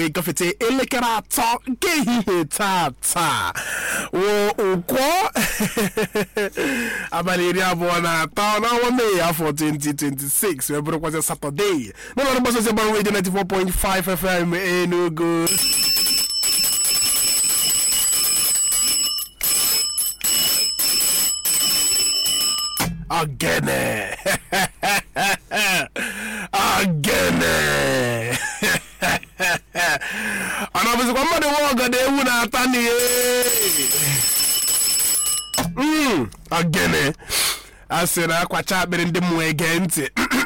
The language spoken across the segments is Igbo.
gafete elekere atọ nke ehihie tata wụ ụkwọ abalị iri abụọ na atọ n'ọnwa mee afọ 2026 wee bụrụkwazị satọde n'ụlọọrụ mgbasa ozi gbara redio 94.5 fm enugu Ogene. Ogene. ọ na-abụzikwa mmadụ nwe ọgọdọ ewu na-ata n'ihe Mm, ogene a sị na akwacha akpịrị ndị mmụọ ege ntị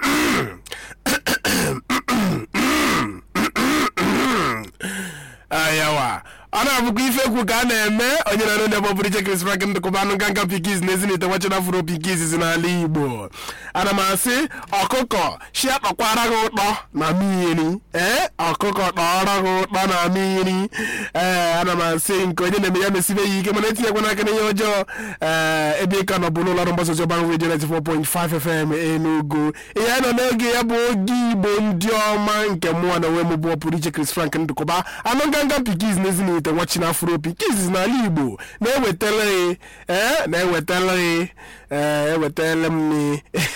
ayawa ọ na-abụkwa ife ekwu ka a na-eme onye na onye bọbụrụ iche Chris Frank ndịkọba anụ nganga pikiz na ezinite wachina afro pikiz si n'ala Igbo ana m asị ọkụkọ shi akpakwara gị ụtọ na mmiri ee ọkụkọ kpọrọ gị ụtọ na mmiri ee ana m asị nke onye na-eme ya mesibe ya ike mana etinyekwana aka n'ihe ọjọọ ee ebe ịka nọ bụ n'ụlọ ọrụ mgbasa ozi ọgbara redio 94.5 FM Enugu ihe a nọ n'oge ya bụ oge Igbo ndị ọma nke mụnwa na onwe m bụ ọpụrụ iche Chris Frank ndịkọba anụ nganga pikiz na ezinite ite nwachina afro pikiz n'ala igbo na-ewetara gị ee na-ewetara gị ee ewetara m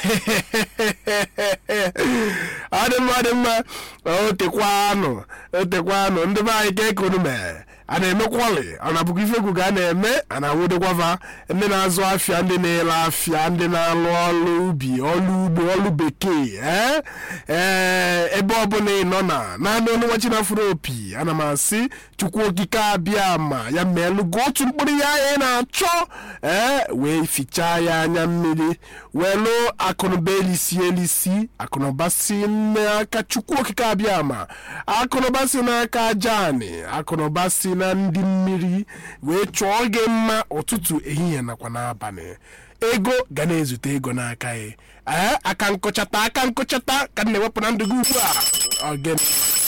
ọ dị mma ọ dị mma otekwa anụ otekwa anụ ndị be anyị ka ekonu mee a na-emekwali ọ na-abụkwa ife egwu ka a na-eme a na-awụdekwava ndị na-azụ afịa ndị na-ele afịa ndị na-alụ ọrụ ubi ọrụ ugbo ọrụ bekee ee ee ebe ọbụla ị nọ na naanị ọnụ nwa chinafụrụ opi ana m asị chukwu okike abịa ma ya meelụgo otu mkpụrụ ya ị na-achọ ee wee fichaa ya anya mmiri welu akụnụba elisi elisi akụnụba si n'aka chukwu okike abịa ma akụnụba si n'aka jani akụnụba si na ndị mmiri wee chọọ gị mma ụtụtụ ehihie nakwa n'abalị ego ga na-ezute ego n'aka ya ee aka nkụchata aka nkụchata ka m na-ewepụ na ndụ gị ugbu a ogene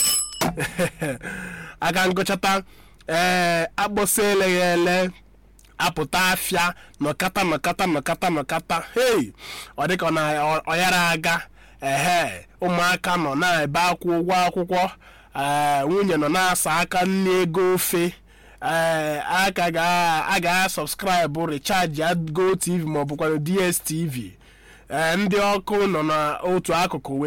aka nkụchata ee agbụsị eleghị ele apụta afịa nọkata nọkata nọkata nọkata hei ọ dịka ọ na ọ yara aga ehe ụmụaka nọ na-ebe akwụ ụgwọ akwụkwọ ee nwunye nọ na-asa aka nne ego ofe ee aka a ga-asọbskraibụ richaji go tv ma ọ bụkwa dstv ee ndị ọkụ nọ n'otu akụkụ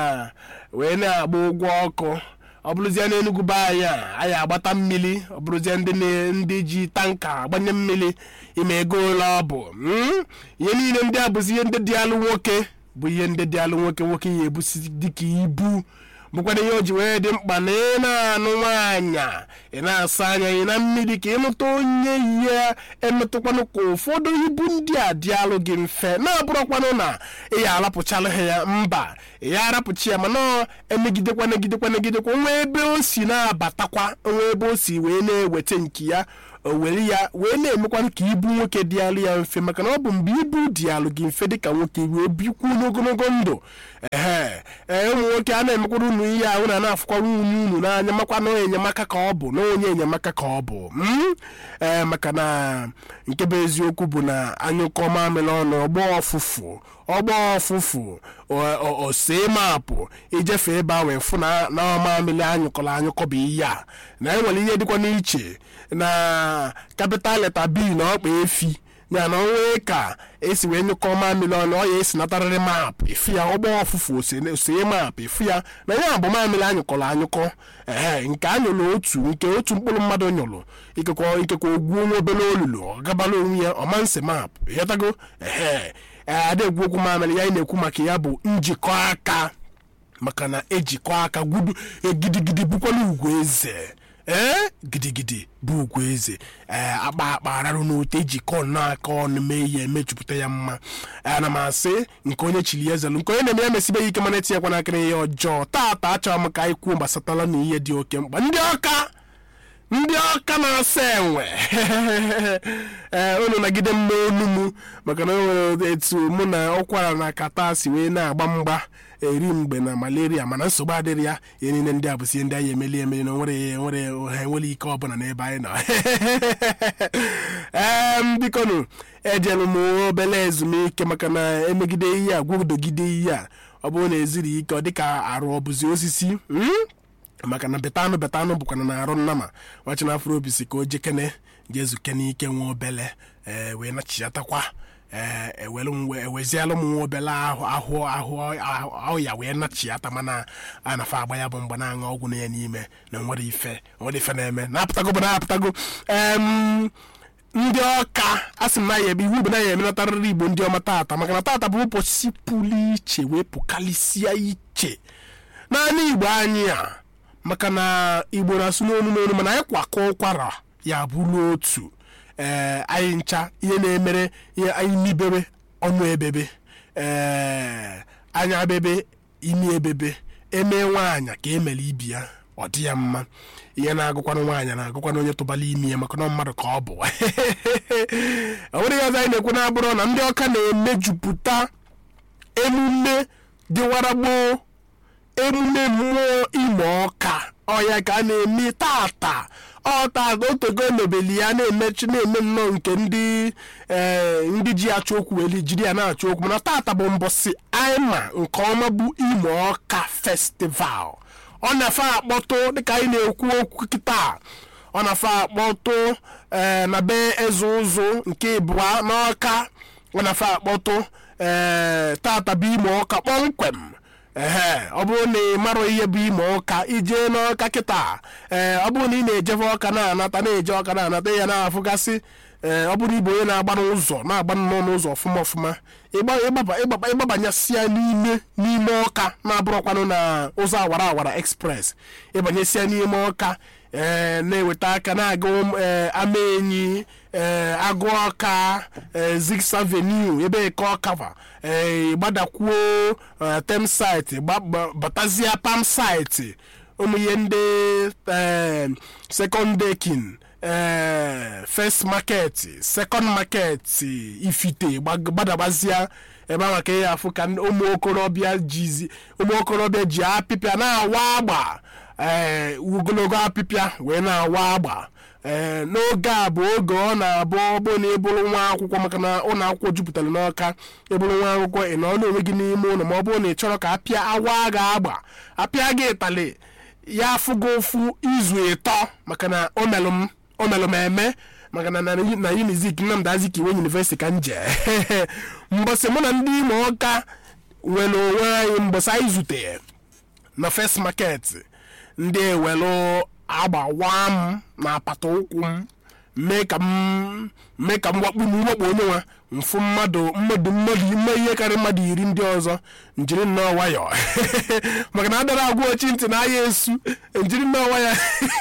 wee na-agba ụgwọ ọkụ ọ bụrụzie n'enugwu be anyị a anyị agbata mmiri ọ bụrụzie ndị ji tanka agbanye mmiri ime ego ole ọ bụ ihe niile ndị a bụzi ihe ndị dị alụ nwoke bụ ihe ndị dị alụ nwoke nwoke ya ebusi dịka ibu bụkwara ihe o ji wee dị mkpa na ị na-anụ nwaanyị ị na-asa anya ị na mmiri ka ịmụta onye ihe emetụkwanụ ka ụfọdụ ibu ndị a dị alụ gị mfe na-abụrụkwanụ na ị ya arapụchala ha ya mba ị ya arapụchi ya mana emegidekwa negidekwa negidekwa nwa ebe o si na-abatakwa nwa ebe o si wee na-eweta nke ya o were ya wee na-emekwanụ ka ibu nwoke dị alụ ya mfe maka na ọ bụ mgbe ibu dị alụ gị mfe dịka nwoke wee bikwuo n'ogologo ndụ ehe ee ụmụ nwoke a na-emekwara unu ihe ahụ na na-afụkwara unye unu n'anya makwa na enyemaka ka ọ bụ na onye enyemaka ka ọ bụ ee maka na nke bụ eziokwu bụ na anyụkọ mamịrị ọnụ ọgbọ ọfụfụ ọgbọ ọfụfụ osee maapụ ijefe ebe ahụ efu na mamịrị anyụkọrọ anyụkọ bụ ihe a na enwere ihe dịkwa n'iche na kapital leta b na ọkpa efi ya na onwe ka esi wee nyụkọ mamịrị ọnụ ọ ya esi natarịrị maapụ efu ya ọgbọ ọfụfụ osee maapụ efu ya na ya bụ mamịrị anyụkọrọ anyụkọ ee nke anyụrụ otu nke otu mkpụrụ mmadụ nyụrụ ikekwa ikekwa ogwuo nwa obere olulu ọ gabala onwe ya ọmanse maapụ ịghọtago ee adegwu okwu mamịrị ya ị na-ekwu maka ya bụ njikọ aka maka na ejikọ aka gwudu gidigidi bụkwala ugwu eze ee gidigidi bụ ugwu eze ee akpa akpa ararụ n'ote ejikọ n'aka ọnụ mee ihe emejupụta ya mma ana m asị nke onye chiri ezelu nke onye na-eme ya mesibe ya ike mana etinyekwa n'aka ihe ọjọọ taata achọrọ m ka anyị kwuo gbasatala na ihe dị oke mkpa ndị ọka ndị ọka na-asa enwe ee unu nagide mma onu m maka na o nwere etu mụ na ụkwara na kata si wee na-agba mgba eri mgbe na malaria mana nsogbu adịrị ya ihe niile ndị a bụsi ihe ndị anyị emeli emeli na nwere nwere ha enwere ike ọbụla n'ebe anyị nọ ee bikonu ejelu m obere ezumike maka na emegide ihe a gwudogide ihe a ọ bụrụ na eziri ike ọ dịka arụ ọbụzi osisi maka na betanụ betanụ bụkwana na arụ nnama nwachina afro obi si ka o jekene jezuke n'ike nwa obele ee wee nachiatakwa ee ewelu m wee- eweziela m nwa obele ahụ ahụ ahụ ahụ ahụ ya wee nachiata mana a nafa agba ya bụ mgbe na-aṅụ ọgwụ na ya n'ime na nwere ife nwere ife na-eme na-apụtago bụ na-apụtago em ndị ọka a sị m na ya ebe iwu bụ na ya emenatarịrị igbo ndị ọma tata maka na tata bụ ụbọchị pụrụ iche wee pụkalịsịa iche naanị igbo anyị a maka na igbo na-asụ n'onu n'onu mana anyị kwakọ ụkwara ya bụrụ otu ee anyị ncha ihe na-emere ihe anyị n'ibebe ọnụ ebebe ee anya bebe imi ebebe eme nwaanyị ka emere ibi ya ọ dị ya mma ihe na-agụkwanụ nwaanyị na-agụkwanụ onye tụbala imi ya maka na mmadụ ka ọ bụ o nwere ihe ọzọ anyị na-ekwu na-abụrụ na ndị ọka na-emejupụta emume dịwara gboo emume mmụọ ime ọka ọya ka a na-eme tata ọta otego emebeli ya na-emechi na-eme nnọọ nke ndị ee, ndị ji achọ okwu weli jiri ya na-achọ okwu mana tata bụ mbọsị aima nke ọma bụ ime ọka festival ọ na-afe akpọtụ dịka anyị na-ekwu okwu kịta ọ na-afe akpọtụ ee, na be eze ụzụ nke ịbụa n'ọka ọ na-afe akpọtụ ee tata bụ ime ọka kpọmkwem ehe ọ bụrụ na ị mara ihe bụ ime ọka ijee n'ọka kịta ee ọ bụrụ na ị na-ejefe ọka na-anata na-eje ọka na-anata ya na-afụgasị ee ọ bụrụ ibo onye na-agba n'ụzọ na-agba nnọọ n'ụzọ ọfụma ọfụma ịgba- ịgbaba- ịgbaba- ịgbabanyesịa n'ime n'ime ọka na-abụrụkwanụ na ụzọ awara awara express ịbanyesịa n'ime ọka ee na-eweta aka na-aga ụm- ee, ama enyi ee agụ ọka ee zigs avenue ebe ka ọkava ee gbadakwuo ee, tem site gba- gba- batazia pam site ụmụ ihe ndị ee, second dekin ee first market second market ifite gbag- gbadabazia ebe ahụ ka ya afụ ka ndị- ụmụ okorobịa jizi ụmụ okorobịa ji apịpịa na-awa agba ee ogologo apịpịa wee na-awa agba ee n'oge a bụ oge ọ na-abụ ọ bụ na ịbụrụ nwa akwụkwọ maka na ụlọ akwụkwọ jupụtara n'ọka ịbụrụ nwa akwụkwọ ị nọ n'onwe gị n'ime ụlọ ma ọ bụrụ na ị chọrọ ka apịa awa gị agba apịa gị ịtali ya afụ gị ụfụ izu ịtọ maka na o melụ m o melụ m eme maka na na na unizik nnamdị azikiwe yunivesiti ka m jee mbọsị mụ na ndị ime ọka nwere onwe anyị mbọsị anyị zutere na first market ndị ewelu agbawa m na apata ụkwụ m mee ka m mee ka m wakpu m wakpo onye nwa mfụ mmadụ mmadụ mmadụ ime ihe karịrị mmadụ iri ndị ọzọ njiri nnọọ nwayọ maka na adara agwa ochi ntị na aya esu njiri nnọọ nwayọ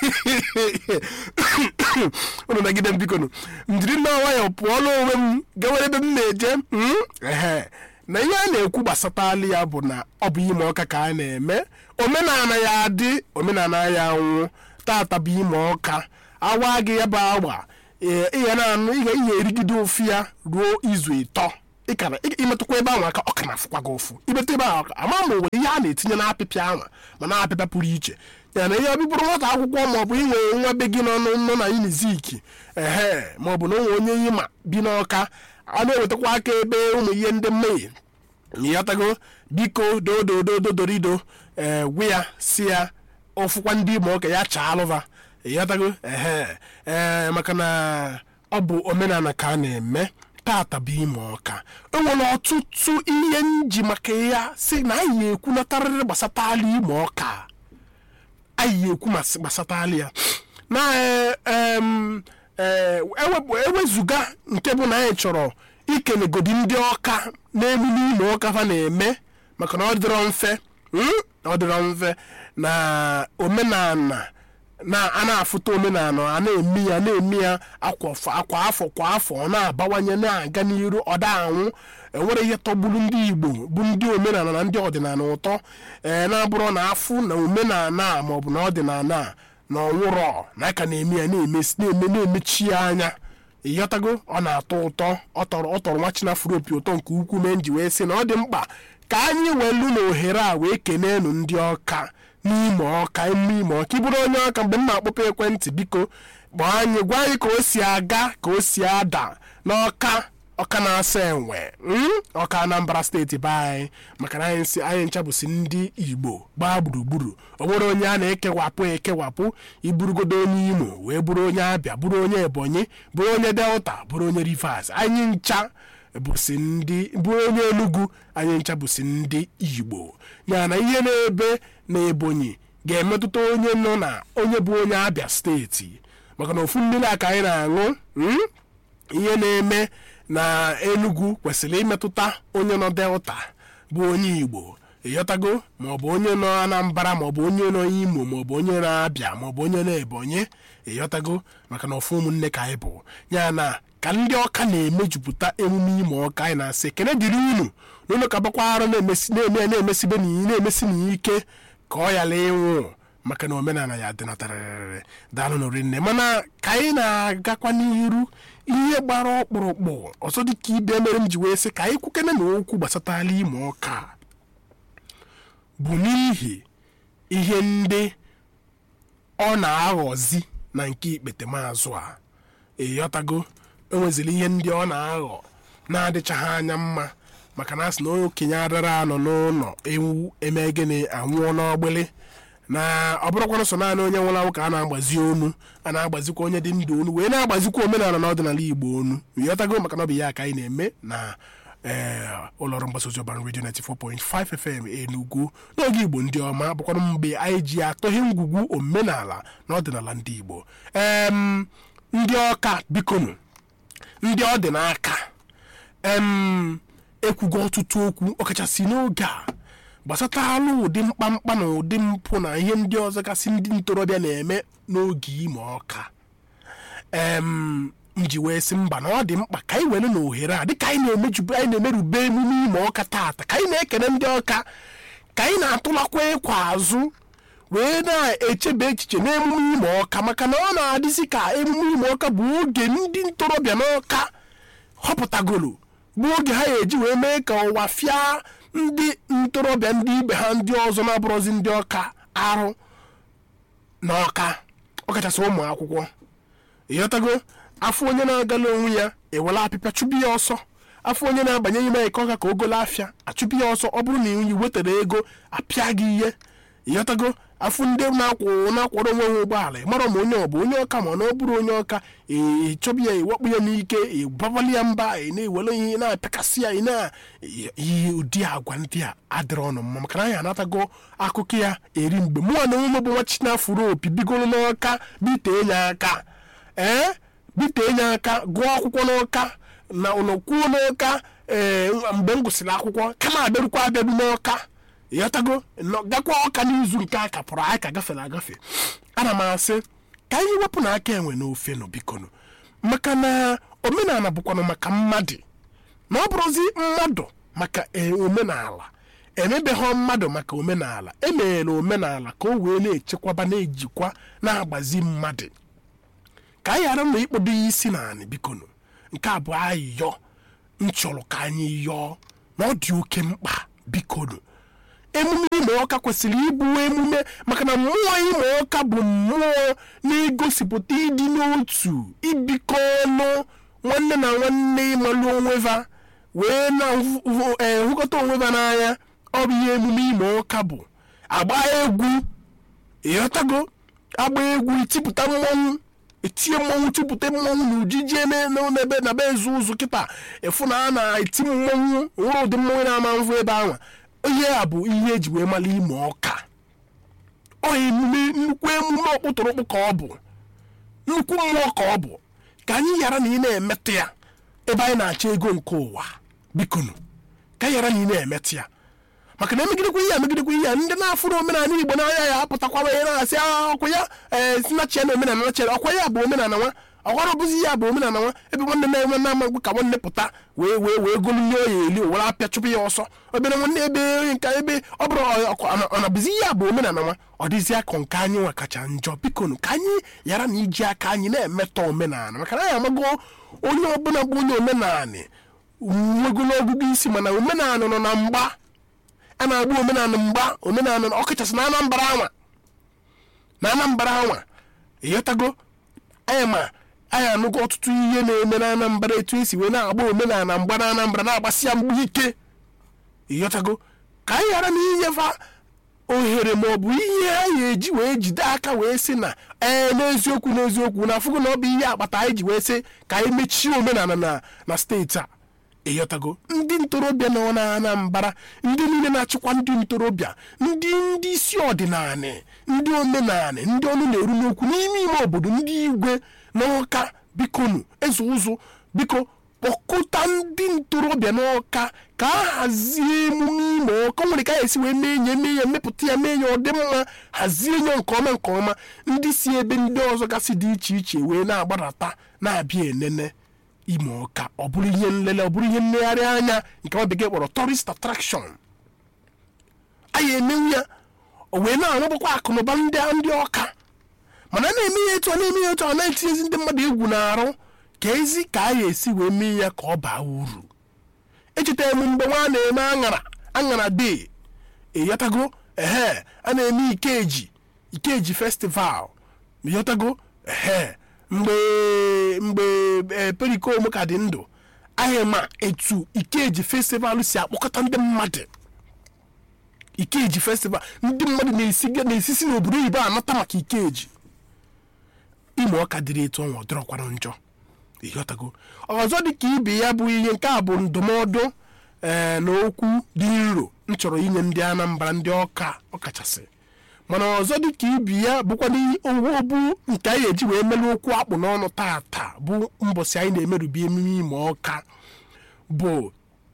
unu nagide m biko nụ njiri nnọọ nwayọ pụọla onwe m gawere ebe m na-eje mm, ehe na ihe a na-ekwu gbasatali ya bụ na ọ bụ ime ọka ka a na-eme omenala ya adị omenala ya nwụ tata bụ ime ọka awa gị ya bụ agba ee, ị ga na-anụ ị ga ihe erigide ofu ya ruo izu ịtọ ịkara ị- imetụkwa ebe ahụ aka ọ ka na-afụkwa gị ụfụ imetụ ebe ahụ aka ama ma o nwere ihe a na-etinye n'apịpịa ahụ ma na-apịpịa pụrụ iche ya na ihe ọbịbụrụ nwata akwụkwọ ma ọ bụ inwe nwa be gị nọ nọ- nọ na unizik ehe ma ọ bụ na onwe onye ịma bi n'ọka a na-ewetakwa aka ebe ụmụ ihe ndị mmehie ịghọtago biko dododododorido ee gwe ya si ya ọfụkwa ndị ime ọka ya chaa alụva ịghọtago ehe ee maka na ọ bụ omenala ka a na-eme tata bụ ime ọka o nwere ọtụtụ ihe nji maka ya si na anyị na-ekwunatarịrị gbasatala ime ọka anyị na-ekwu mas- gbasatala ya na ee, em, ee, ewepụ- ewezuga nke bụ na anyị chọrọ ikenegodi ndị ọka n'emume ime ọka fa na-eme maka na ọ dịrọ mfe mm, ọ dịrọ mfe na omenala na a na-afụta omenala a na-eme ya na-eme ya akwa f- akwa afọ kwa afọ ọ na-abawanye na-aga n'iru ọ da anwụ enwere ihe tọgburu ndị igbo bụ ndị omenala na ndị ọdịnala ụtọ ee na-abụrụ na afụ na omenala a maọbụ na ọdịnala a na ọnwụrọ na aka na-eme ya na-eme na-eme na-emechi ya anya ịghọtago ọ na-atọ ụtọ ọ tọrọ ọ tọrọ nwa chinafụrụ opi ụtọ nke ukwuu mee nji wee sị na ọ dị mkpa ka anyị welu na ohere a wee kenenu ndị ọka n'ime ọka emume ime ọka ịbụrụ onye ọka mgbe m na-akpọpụ ekwentị biko gbaa anyị gwa anyị ka o si aga ka o si ada n'ọka ọka na-asa enwe mm? ọka anambra steeti be anyị maka na anyị si anyị ncha bụsi ndị igbo gbaa gburugburu o nwere onye a na-ekewapụ ekewapụ iburugodo onye imo wee bụrụ onye abịa bụrụ onye ebonyi bụrụ onye delta bụrụ onye rivers anyị ncha bụsi ndị bụrụ onye enugu anyị ncha bụsi ndị igbo ya na ihe na-ebe na ebonyi ga-emetụta onye nọ na onye bụ onye abịa steeti maka na ofu mmiri a ka anyị na-aṅụ mm? ihe na-eme na enugu kwesịrị imetụta onye nọ delta bụ onye igbo ịghọtago maọbụ onye nọ anambra maọbụ onye nọ imo maọbụ onye na-abịa maọbụ onye na-ebonyi ịghọtago maka na ofu ụmụnne ka anyị bụ ya na ka ndị ọka na-emejupụta emume ime ọka anyị na-asị ekene dịrị unu na unu ka bakwa arụ na-emesi na-eme na-emesibe n'iyi na-emesi n'iyi ike ka ọ yala ịnwụ maka na omenala ya dịnatarịrị daalụ nụrụ nne mana ka anyị na-agakwa n'iru ihe gbara ọkpụrụkpụ ọzọ dị ka ibe mere m ji wee sị ka anyị kwukene na okwu gbasatala ime ọka bụ n'ihi ihe ndị ọ na-aghọzi na nke ikpete maazụ a ịghọtago enwezili ihe ndị ọ na-aghọ na-adịchaghị anya mma maka na asị na okenye adara anọ n'ụlọ ewu eme gịnị anwụọ n'ọgbịlị na ọ bụrụkwanụ so naanị onye nwụrụ anwụ ka a na-agbazi onu a na-agbazikwa onye dị ndụ onu wee na-agbazikwa omenala na ọdịnala igbo onu ịghọtago maka na ọ bụ ya ka anyị na-eme na ee ụlọọrụ mgbasa ozi ọbara redio 94.5 fm enugu n'oge igbo ndị ọma bụkwanụ mgbe anyị ji atọghị ngwugwu omenala na ọdịnala ndị igbo em ndị ọka bikonu ndị ọ dị n'aka em ekwugo ọtụtụ okwu ọkachasị n'oge a gbasatalụ ụdị mkpamkpa na ụdị mpụ na ihe ndị ọzọ gasị ndị ntorobịa na-eme n'oge ime ọka em nji wee sị mba na ọ dị mkpa ka anyị were na ohere a dịka anyị na-emejubu anyị na-emerube emume ime ọka taata ka anyị na-ekene ndị ọka ka anyị na-atụlakwa ịkwa azụ wee na-echebe echiche n'emume ime ọka maka na ọ na-adịzi ka emume ime ọka bụ oge ndị ntorobịa n'ọka họpụtagoro bụ oge ha ga-eji wee mee ka ụwa fịa ndị ntorobịa ndị ibe ha ndị ọzọ na-abụrụzi ndị ọka arụ n'ọka ọkachasị ụmụ akwụkwọ ịghọtago afọ onye na-agala onwe ya ewela apịpịa chụbụ ya ọsọ afọ onye na-abanye ime ike ọka ka o golo afịa achụpụ ya ọsọ ọ bụrụ na i wetara ego apịa gị ihe ịghọtago afọ ndị na-akwụ na-akwọrọ onwe ha ụgbọala mara ma onye ọ bụ onye ọka ma na ọ bụrụ onye ọka ịchọbụ ya iwakpu ya n'ike ịbabali ya mba ị na-ewere ihe na-apịakasị ya ị na ihe ụdị agwa ndị a adịrọ ọnụ mma maka na anyị anatago akụkọ ya eri mgbe mụnwa na onwe m bụ nwa chinafụrụ opi bigoro n'ọka bitee ya aka ee bitee ya aka gụọ akwụkwọ n'ọka na ụlọkwuo n'ọka ee mgbe m gụsịrị akwụkwọ kama abịarukwa abịaru n'ọka ịghọtago gakwa ọka n'izu nke a kapụrụ anyị ka gafere agafe ana m asị ka anyị wepụ na aka enwe n'ofe nụ bikonu maka na omenala bụkwanụ maka mmadụ na ọ bụrụzi mmadụ maka omenala emebeghọ mmadụ maka omenala emeghela omenala ka o wee na-echekwaba na-ejikwa na-agbazi mmadụ ka anyị ghara na ịkpọdo ya isi naanị bikonu nke abụọ ayịyọ nchọrọ ka anyị yọọ na ọ dị oke mkpa bikonu emume ime ọka kwesịrị ịbụ emume maka na mmụọ ime ọka bụ mmụọ na-egosipụta ịdị n'otu ibikọ ọnụ nwanne na nwanne ịmalụ onweva wee na-ehụkọta onweva n'anya ọ bụ ihe emume ime ọka bụ agba egwu ịghọtago agba egwu itipụta mmọnwụ etinye mmọnwụ tipụta mmọnwụ na ujiji n'ebe na be ezu ụzụ kịta efu na a na-eti mmọnwụ nwere ụdị mmọnwụ na-ama mvụ ebe ahụ ihe a bụ ihe eji wee mara ime ọka ọ emume nnukwu emume ọkpụtụrụkpụ ka ọ bụ nnukwu mmụọ ka ọ bụ ka anyị ghara na ị na-emetụ ya ebe anyị na-achọ ego nke ụwa bikonu ka anyị ghara na ị na-emetụ ya maka na emegidekwa ihe emegidekwa ihe ndị na-afụrụ omenala igbo n'anya ya apụtakwa ihe na-asị ọkwa ya ee sinachia na omenala nachia ọkwa ya bụ omenala nwa ọkwara bụzi ya bụ omenala nwa ebe nwanne na-enwe na amagbu ka nwanne pụta wee wee wee golunye ya eli owere apịa chụpụ ya ọsọ obere nwanne ebe onye nke ebe ọ bụrụ ọ na-abụzi ya bụ omenala nwa ọ dịzi akọ nke anyị nwa kacha njọ bikonu ka anyị ghara na iji aka anyị na-emetọ omenala maka na anyị amago onye ọbụla bụ onye omenala nwegolo ọgụgụ isi mana omenala nọ na mgba a na-agba omenala mgba omenala ọkachasị na anambra anwa na anambra anwa ịghọtago anyị ma anyị anụgo ọtụtụ ihe na-eme na anambra etu esi wee na-agba omenala mgba na anambra na-agbasi ya mgbu ike ịghọtago ka anyị ghara na inyefa ohere ma ọ bụ ihe anyị eji wee jide aka wee sị na ee n'eziokwu n'eziokwu na afụgo na ọ bụ ihe akpata anyị ji wee sị ka anyị mechie omenala na na steeti a ịghọtago ndị ntorobịa nọ na anambra ndị niile na-achịkwa ndị ntorobịa ndị ndị isi ọdịnala ndị omenala ndị ọnụ na-eru n'okwu n'ime ime obodo ndị igwe n'ọka bikonu eze ụzụ biko kpọkọta ndị ntorobịa n'ọka ka a hazie emume ime ọka nwere ka a esi wee mee ya mee ya mepụta ya mee ya ọ dị mma hazie ya nke ọma nke ọma ndị si ebe ndị ọzọ gasị dị iche iche wee na-agbadata na-abịa enene ime ọka ọ bụrụ ihe nlele ọ bụrụ ihe nlegharị anya nke nwa bekee kpọrọ tourist attraction anyị emenwu ya o wee na-arụbakwa akụnụba ndị ndị ọka mana a na-eme ya etu a na-eme ya etu a na-etinyezi ndị mmadụ egwu na-arụ ka ezi ka a ga-esi wee mee ya ka ọ baa uru echetara m mgbe nwa na-eme aṅara aṅara dee ịghọtago ehe a na-eme ikeji ikeji festival ịghọtago ehe mgbe mgbe ee, perikom ka dị ndụ anyị ma etu ikeji festival si akpọkọta ndị mmadụ ikeji festival ndị mmadụ na-esi na-esisi n'obodo oyibo anata maka ikeji ime ọka dịrị etu ọnwa dọrọkwara njọ ịghọtago ọzọ dị ka ibe ya bụ ihe nke a bụ ndụmọdụ ee na okwu dị nro m chọrọ inye ndị anambra ndị ọka ọkachasị mana ọzọ dị ka ibe ya bụkwa owu bụ nke anyị eji wee mere okwu akpụ n'ọnụ tata bụ mbọsị anyị na-emerụbi emume ime ọka bụ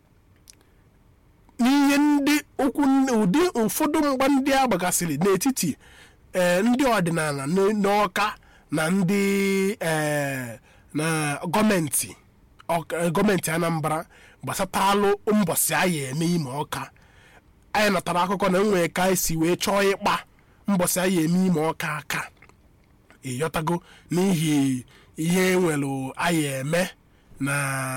n'ihe ndị okwu ụdị ụfọdụ mgba ndị a gbagasịrị n'etiti ee ndị ọdịnala n- n'ọka na ndị ee na gọọmenti ọka- gọọmenti anambra gbasatalụ mbọsị anyị eme ime ọka anyị natara akụkọ na enwere ka anyị si wee chọọ ịkpa mbọsị anyị eme ime ọka aka ịghọtago n'ihi ihe nwere anyị eme na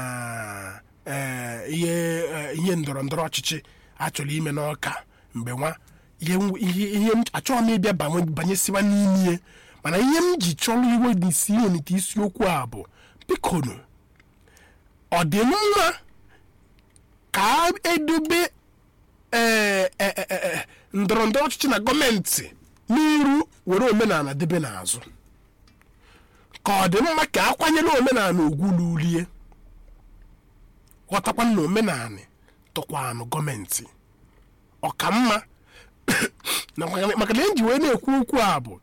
ee, ihe ee, ihe ndọrọ ndọrọ ọchịchị a chọrọ ime n'ọka mgbe nwa ihe m- ihe ihe m achọghị m ịbịa banye- banyesiwa n'ime ihe mana ihe m ji chọrọ iwe n'isi enite isiokwu a bụ bikonu ọ dị mma ka edobe ee, e- e- e- e, ndọrọ ndọrọ ọchịchị na gọọmenti n'iru were omenala debe n'azụ ka ọ dị mma ka akwanyere omenala ugwu n'ulie ghọtakwa na omenala tụkwanụ gọọmenti ọka mma na maka maka na eji wee na-ekwu okwu a bụ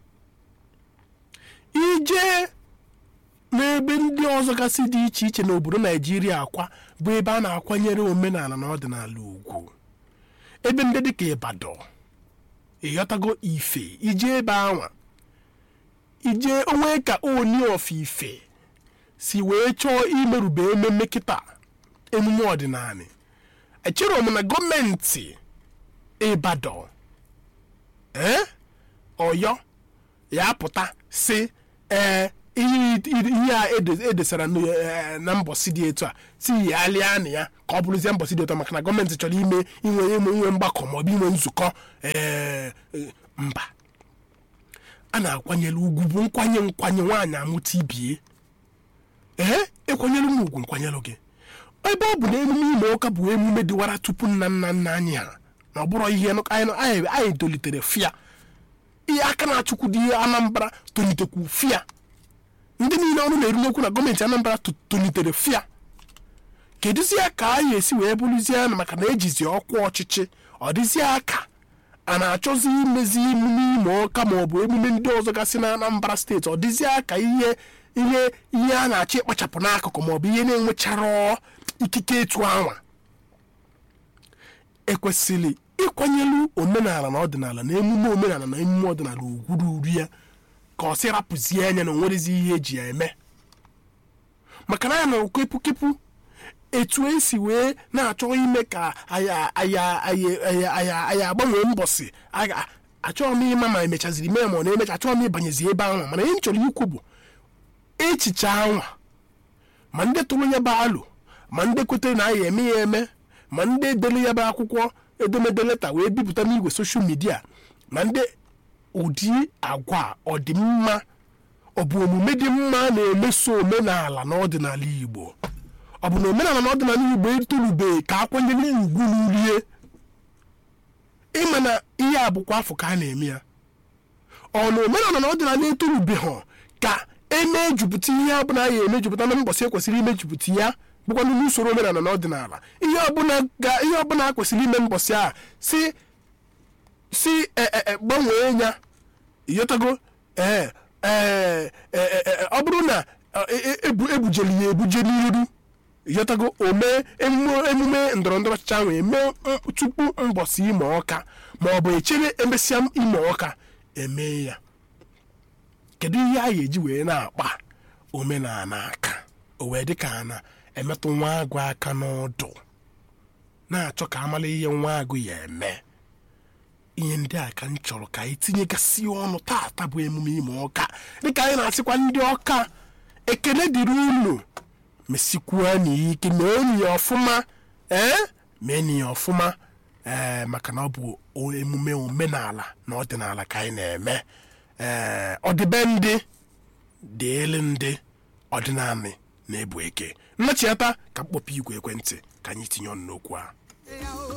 ije n'ebe ndị ọzọ gasị dị iche iche n'obodo naijiria akwa bụ ebe a na-akwanyere omenala na ọdịnala ugwu ebe ndị dịka ịbadọ ịghọtago ife ije ebe anwa ije onwe ka oni of ife si wee chọọ imerube ememe kịta emume ọdịnala echere m na gọọmenti ịbadọ ee ọyọ ya apụta si ee ihe ihe a ede- edesara n- eh, na mbọsị dị etu a si ya alịa na ya ka ọ bụrụzie mbọsị dị etu a maka na gọọmenti chọrọ ime inwe inwe inwe mgbakọ maọbụ inwe nzukọ ee eh, mba a na-akwanyere ugwu bụ nkwanye nkwanye nwaanyị amụta ibie ee ịkwanyere m ugwu nkwanyere gị ebe ọ bụ na emume ime ụka bụ emume dịwara tupu nna nna nna anyị ha na ọ bụrụ ihe nụ- anyị anyị anyị tolitere fịa ihe aka na-achụkwu dị ihe anambra tolitekwu fịa ndị niile ọrụ na-eru n'okwu na gọọmenti anambra to- tolitere fịa kedụzie ka anyị esi wee bụrụzie na maka na ejizi ọkwa ọchịchị ọ dịzie aka a na-achọzi imezi emume ime ọka ma ọ bụ emume ndị ọzọ gasị na anambra steeti ọ dịzie aka ihe ihe ihe a na-achọ ịkpachapụ n'akụkụ ma ọ bụ ihe na-enwechara ikike etu anwa ekwesịrị ịkwanyelu omenala na ọdịnala na emume omenala na emume ọdịnala ugwu ruru ya ka ọ sị rapụzie anya na onwerezi ihe eji ya eme maka na ya na okepụkepụ etu esi wee na-achọ ime ka aya aya aya aya aya aya agbanwee mbọsị aga achọghị m ịma ma emechaziri mee ma ọ na-emecha achọghị m ịbanyezi ebe anwa mana ihe m chọrọ ikwu bụ echiche anwa ma ndị tụrụ ya bụ alụ ma ndị kwetere na aya eme ya eme ma ndị edere ya bụ akwụkwọ edemede leta wee bipụta n'igwe soshal midia ma ndị ụdị agwa a ọ dị mma ọ bụ omume dị mma na-emeso omenala na ọdịnala igbo ọ bụ na omenala na ọdịnala igbo etolubeghị ka akwanyere ya ugwu n'urie ịma na ihe a bụkwa afọ ka a na-eme ya ọ na omenala na ọdịnala etolubeghị ka emejupụta ihe ọbụla ya emejupụta na mbọsị ekwesịrị imejupụta ya bụkwa n'usoro omenala na ọdịnala ihe ọbụla ga- ihe ọbụla a kwesịrị ime mbọsị a si si e- e- e, gbanwee ya ịghọtago ee ee e- e- e- ọ bụrụ na e- e- ebu ebujeli ya ebuje n'iru ịghọtago ome emume emume ndọrọ ndọrọ ọchịchị ahụ eme m- tupu mbọsị ime ọka ma ọ bụ echere emesịa ime ọka eme ya kedu ihe a ga-eji wee na-akpa omenala aka o wee dị ka a na-emetụ nwa agụ aka n'ọdụ na-achọ ka amala ihe nwa agụ ya eme ihe ndị a ka m chọrọ ka anyị tinyegasị ọnụ taata bụ emume ime ọka dịka anyị na-asịkwa ndị ọka ekele dịrị unu mesikwuo n'ike mee enyi ya ọfụma ee mee enyi ya ọfụma ee maka na ọ bụ o- emume omenala na ọdịnala ka anyị na-eme ee ọdịbendị dịịlị ndị ọdịnala na-ebu eke nnachiata ka mkpọpụ igwe ekwentị ka anyị tinye ọnụ n'okwu a